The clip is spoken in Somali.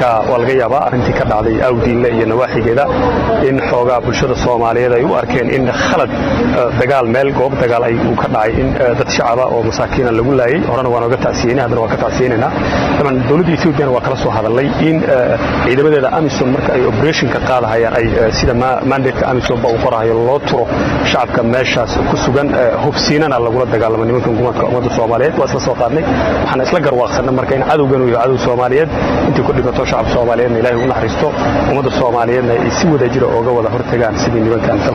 marka waa laga yaabaa arrintii ka dhacday awdiinle iyo nawaaxigeeda in xoogaa bulshada soomaaliyeed ay u arkeen in khalad dagaal meel goob dagaal ay uu ka dhacay in dad shacaba oo masaakiina lagu laayay horena waan oga tacsiyeynay haddana waan ka tacsiyeynaynaa daban dowladda ethoobiana waa kala soo hadalnay in ciidamadeeda amisom marka ay operationka qaadahayaan ay sida mandatka amisomba uu qorahayo loo turo shacabka meeshaas ku sugan hubsiinana lagula dagaalamo nimanka hukuumadka ummadda soomaaliyeed waa isla soo qaadnay waxaan isla garwaaqsanay marka in cadowgan uu yahay cadow soomaaliyeed intii ku dhimato shacab soomaaliyeedna ilaahay u naxariisto ummadda soomaaliyeedna ay si wada jira ooga wada hortagaan sidii nimankan